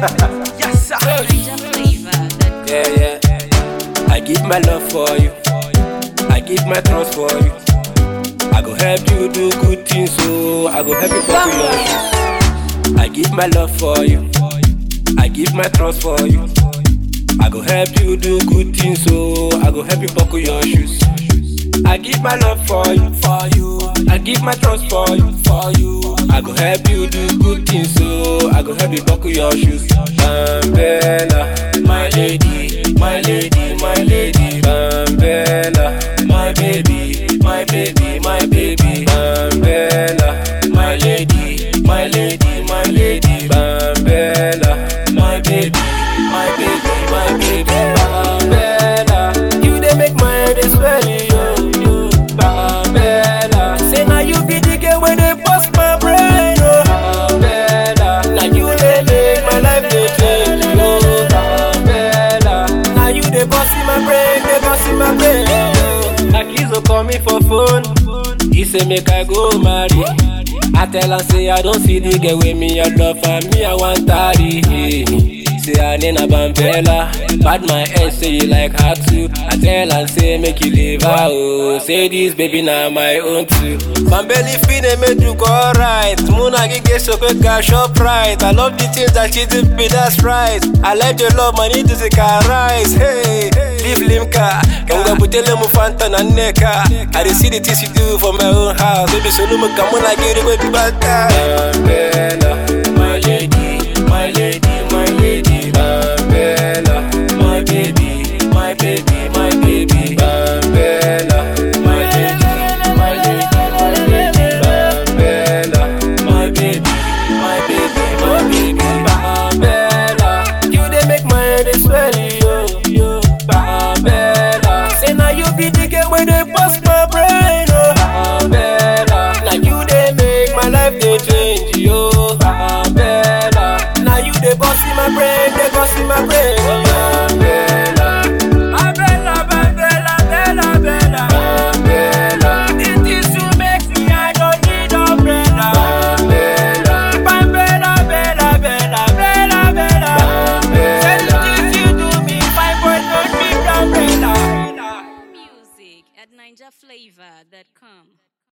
yes, sir. Ninja flavor. That Yeah, yeah. I give my love for you. I give my trust for you. I go help you do good things, so I go help you buckle your shoes. I give my love for you. I give my trust for you. I go help you do good things, so I go help you buckle your shoes. I give my love for you, for you. I give my trust for you, for you. I go help you do good things, so I go help you buckle your shoes. Bambella, my lady, my lady, my lady. Bambella, my baby, my baby, my baby. Bambella, my lady, my lady, my lady. Bambella, my baby, my baby, my baby. Bambella, you dey make my head dey swell, yo, yo. Bambella, say now you be the girl when they bust my brain, yo. Bambella, now you dey make my life dey change, yo. Bambella, now you dey bust in my brain, dey bust in my brain, yo. Akizo call me for phone, he say make I go marry. I tell am say I don't see the girl with me, I love her, me I want tarry. Say her name na Bambella, bad my head say you like her too. I tell am say make you leave her, oh. Say this baby na my own too. Bambelli fine me do go alright. Muna gige so quick cash up right. I love the things that she did me, that's right. I like your love, money to the car rise. Hey, leave limka. Kanga butele mu fanta na neka. I dey see the things you do for my own house. Baby, so no come on, I get it with the bad Bambella, my lady, my lady, my lady. Bambella, my baby, my baby, my baby. Bambella, my lady, my lady, my lady. Bambella, my baby, my baby, my baby. Bambella, you dey make my head dey swell, yo, yo. Bambella, say now you be the girl when they bust my brain, oh. Bambella, now you dey make my life dey change, yo. Bambella, now you dey bust in my brain, dey bust in my brain.